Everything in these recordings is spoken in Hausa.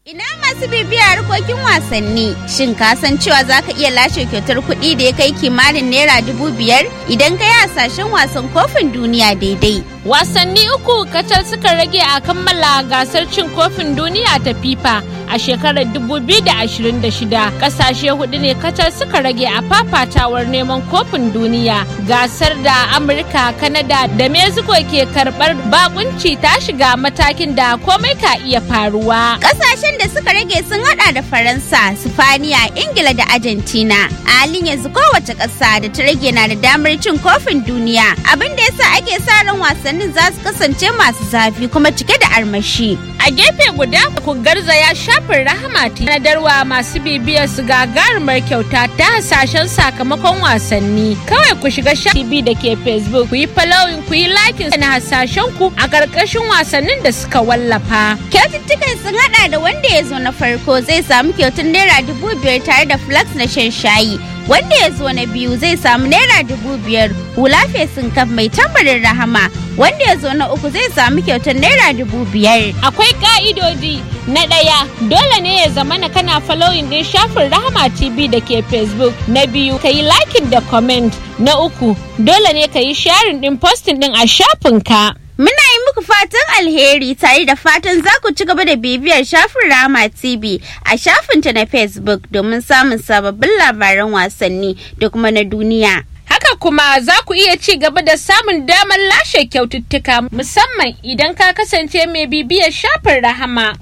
Ina masu bibiya harkokin wasanni shin ka san cewa za ka iya lashe kyautar kuɗi da ya kai kimanin naira dubu biyar idan ka yi hasashen wasan kofin duniya daidai. Wasanni uku kacal suka rage a kammala gasar cin kofin duniya ta FIFA a shekarar 2026 kasashe hudu ne kacal suka rage a fafatawar neman kofin duniya gasar da Amurka, Kanada da Mexico ke karbar bakunci ta shiga matakin da komai ka iya faruwa. Kasashen da suka rage sun hada da Faransa, Sifaniya, Ingila da Argentina. A halin yanzu kowace ƙasa da ta rage na da damar cin kofin duniya abin da yasa ake sa ran wasannin za su kasance masu zafi kuma cike da armashi. A gefe guda ku garzaya shafin rahama nadarwa masu bibiyar su gagarumar kyauta ta hasashen sakamakon wasanni. Kawai ku shiga shafi da ke Facebook ku yi following ku yi likin na hasashen ku a ƙarƙashin wasannin da suka wallafa. Kyaututtukan sun hada da wanda ya zo na farko zai samu kyautar naira dubu biyar tare da flax na shan shayi. Wanda ya zo na biyu zai samu naira dubu biyar hula fesin kaf mai tambarin rahama. Wanda ya zo na uku zai samu kyautar naira dubu biyar. Akwai ka'idodi na ɗaya dole ne ya zama na kana following ɗin shafin Rahama TV da ke Facebook. Na biyu ka yi liking da comment. Na uku dole ne ka yi sharing ɗin posting ɗin a shafinka. Muna yi muku fatan alheri tare da fatan za ku ci gaba da bibiyar shafin Rama TV a shafinta na Facebook domin samun sababbin labaran wasanni da kuma na duniya. Haka kuma za ku iya ci gaba da samun damar lashe kyaututtuka musamman idan ka kasance mai bibiyar shafin Rahama.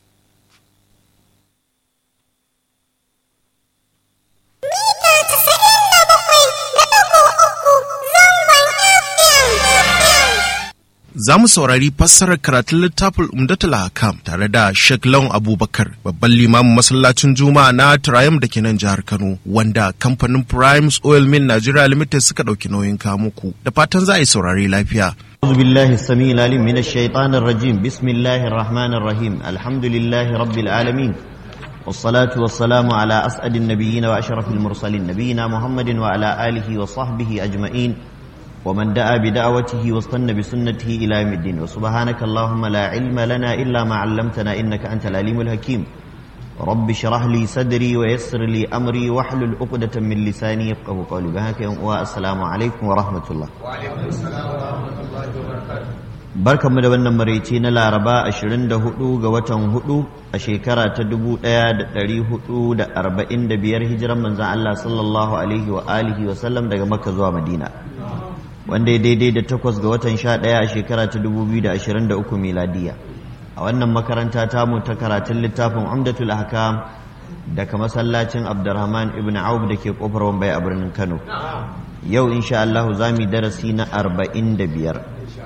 za mu saurari fassarar karatun littafin umdatul hakam tare da Sheikh Lawan Abubakar babban limamin masallacin Juma'a na Triumph da ke nan jihar Kano wanda kamfanin Primes Oil Mill Nigeria Limited suka ɗauki nauyin muku da fatan za a yi saurari lafiya. أعوذ بالله السميع العليم من الشيطان الرجيم بسم الله الرحمن الرحيم الحمد لله رب العالمين والصلاة والسلام على أسعد النبيين وأشرف المرسلين نبينا محمد وعلى آله وصحبه أجمعين ومن دعا بدعوته واستنى بسنته إلى يوم الدين وسبحانك اللهم لا علم لنا إلا ما علمتنا إنك أنت العليم الحكيم رب اشرح لي صدري ويسر لي أمري واحلل عقدة من لساني يفقه قولي بهك والسلام عليكم ورحمة الله وعليكم السلام ورحمة الله وبركاته barkanmu da wannan maraice na laraba 24 ga watan 4 a shekara ta 1445 hijiran manzan Allah sallallahu alaihi wa alihi wa sallam daga makka zuwa madina wanda ya daidai da takwas ga watan sha ɗaya a shekara ta dubu biyu da ashirin da uku miladiya a wannan makaranta tamu ta karatun littafin umdatul ahkam daga masallacin abdurrahman ibn auf da ke kofar wambai a birnin kano yau insha Allah za mu darasi na arba'in da biyar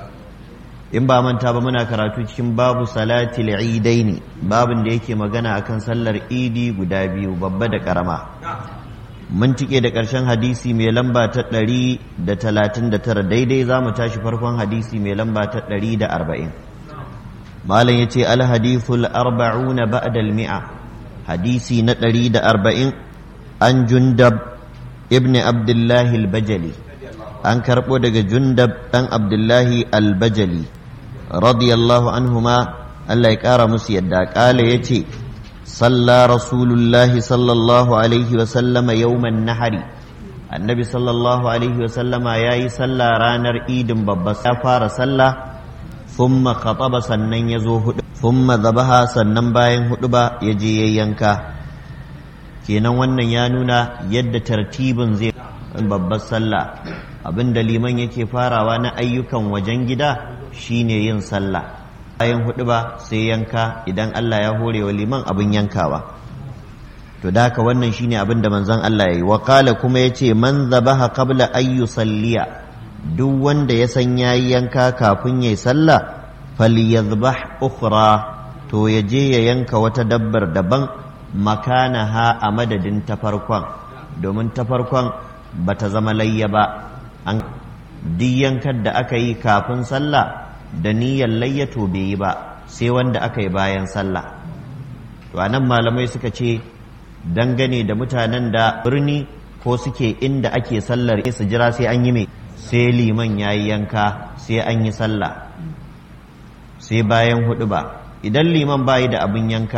in ba manta ba muna karatu cikin babu salatil idaini babin da yake magana akan sallar idi guda biyu babba da karama mun tike da ƙarshen hadisi mai lamba ta ɗari da talatin da tara daidai za mu tashi farkon hadisi mai lamba ta ɗari da arba'in malam ya ce alhadithul arba'una ba'dal mi'a hadisi na ɗari da arba'in an jundab ibn abdullahi al-bajali an karɓo daga jundab ɗan abdullahi al-bajali radiyallahu anhuma Allah ya ƙara musu yadda ƙala ya ce صلى رسول الله صلى الله عليه وسلم يوم النحر النبي صلى الله عليه وسلم ياي صلى رانر ايد ببس فار صلى ثم خطب سنن يزو ثم ذبها sannan bayan huɗuba ya je ya yanka kenan wannan ya nuna yadda tartibin zai babbar sallah abinda liman yake farawa na ayyukan wajen gida shine yin sallah bayan hudu ba sai yanka idan Allah ya hore wa liman abin yankawa to da haka wannan shine abin da manzon Allah yayi wa qala kuma yace man zabaha qabla ay yusalliya duk wanda ya san yayi yanka kafin yayi sallah falyadhbah ukhra to ya je ya yanka wata dabbar daban makanaha a madadin ta farkon domin ta farkon bata zama layya ba an duk yankar da aka yi kafin sallah da niyyar layyato bai yi ba sai wanda aka yi bayan sallah to anan malamai suka ce dangane da mutanen da birni ko suke inda ake sallar su jira sai an yi mai sai liman ya yi yanka sai an yi sallah sai bayan hudu ba idan liman bayi da abin yanka